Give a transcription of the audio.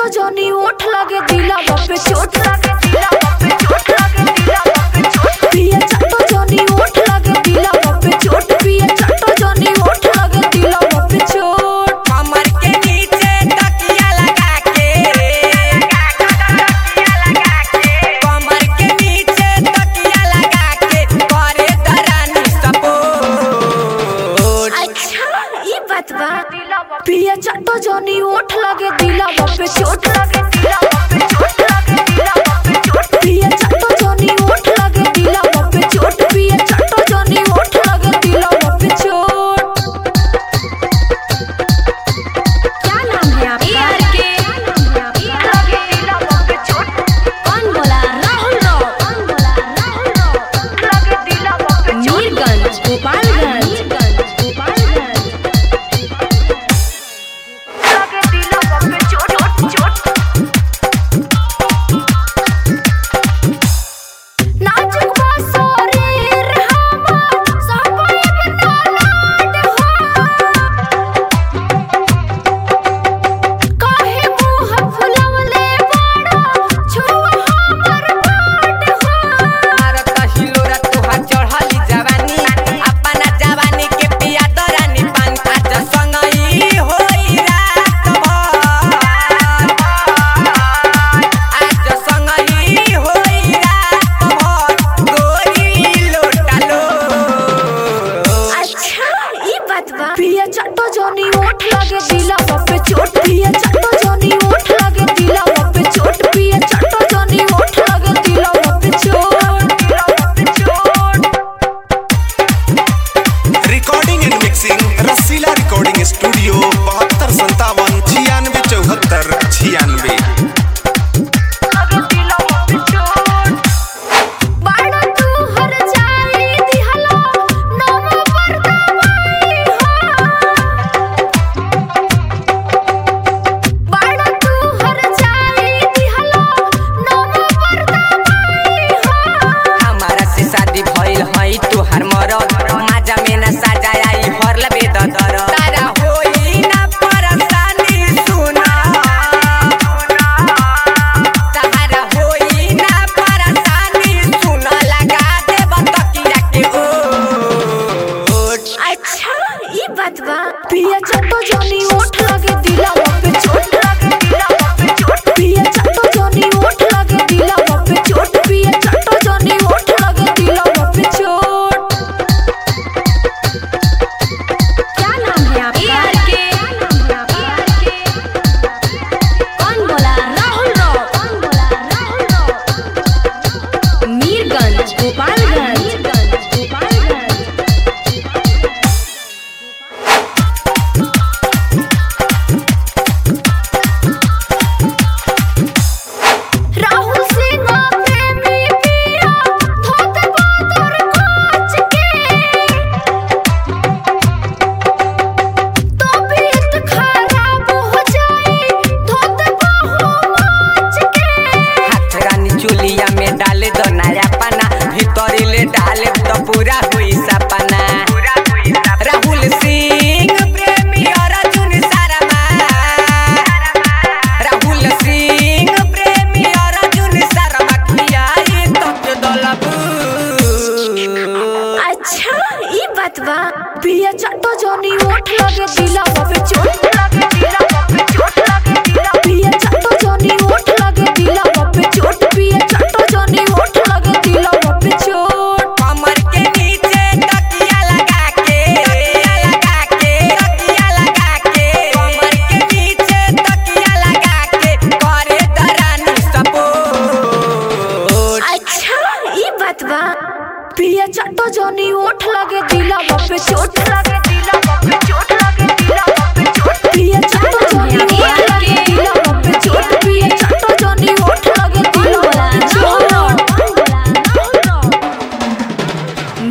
चटो जनी ओठ लगे दिला पे चोट लगे दिला पे चोट लगे दिला पे चोट पिया चटो जनी ओठ लगे दिला पे चोट पिया चटो जनी ओठ लगे दिला पे चोट कमर के नीचे तकिया लगा के कमर के नीचे तकिया लगा के करे दरानी सपोर्ट अच्छा ई बात बा पिया चटो जनी ओठ लगे दिला पे चोट लगे दिला पे चोट लगे दिला पे चोट पिया चटो जनी ओठ लगे दिला पे चोट पिया चटो जनी ओठ लगे दिला पे चोट क्या नाम है आपका लगे दिला पे चोट कौन बोला राहुल राव कौन बोला राहुल राव लगे दिला पे चोट मीरगंज गोपालगंज गोपालगंज लगे दिला पे चोट चोट नाजुक बा शरीर हमर सबई बनावट हो काहे मुंह फुलवले बाड़ा छुआ हमर पाट हो मारत हिलोरा तोहार चढ़ली जवानी अपना जवानी के पिया दरानी पान आज संगई होई रात भर आज संगई होई रात भर गोरी लोटा लो अच्छा ई बात बा पिया चट्टो जनी ओठ लगे दिला पे चोट पिया चट्टो जनी ओठ लगे दिला पे चोट पिया चट्टो जनी ओठ लगे दिला पे चोट दिला पे चोट recording and mixing Rasila recording studio बहत्तर संतावन छियानवे चौहत्तर छियानवे लगे दिला पे चोट बाड़ा तू हर जाई दिहला नम पर दवाई हो बाड़ा तू हर जाई दिहला नम पर दवाई हो हमारा से शादी भइल हई तोहार मरद माजा में न साजा आई भर लबे ददर तारा होई ना परेशानी सुना तारा होई ना परेशानी सुना लगा दे बतकिया के ओट अच्छा ई बात बा पिया चट्टो जनी ओठ लगे दिला पे चोट लगे दिला पे चोट पिया चट्टो जनी ओठ लगे दिला पे चोट पिया चट्टो जनी ओठ लगे दिला पे चोट क्या नाम है आपका कौन बोला राहुल राव कौन बोला राहुल राव मीरगंज गोपालगंज गोपालगंज राहुल सिंह प्रेमी पिया धोत बादर कोच के तबीयत खराब हो जाए धोत बाहु माच के हाथ रानी चुलिया में डाले दो नया पाना भीतरी ले डाले तो पूरा हुई सपना राहुल सिंह प्रेमी अर्जुन शर्मा राहुल सिंह प्रेमी अर्जुन शर्मा खियाई तक दलबू अच्छा ई बात बा पिया चट्टो जनी ओठ लगे दिला पे चोट लगे दिला पे चोट लगे दिला पिया चट्टो जनी ओठ लगे दिला पे चोट पिया चट्टो जनी ओठ लगे दिला पे चोट कमर के नीचे तकिया लगा के तकिया लगा के तकिया लगा के कमर के नीचे तकिया लगा के करे दरानी सपोर्ट अच्छा ई बात बा पिया चट्टो जनी ओठ लगे दिला पे चोट लगे दिला पे चोट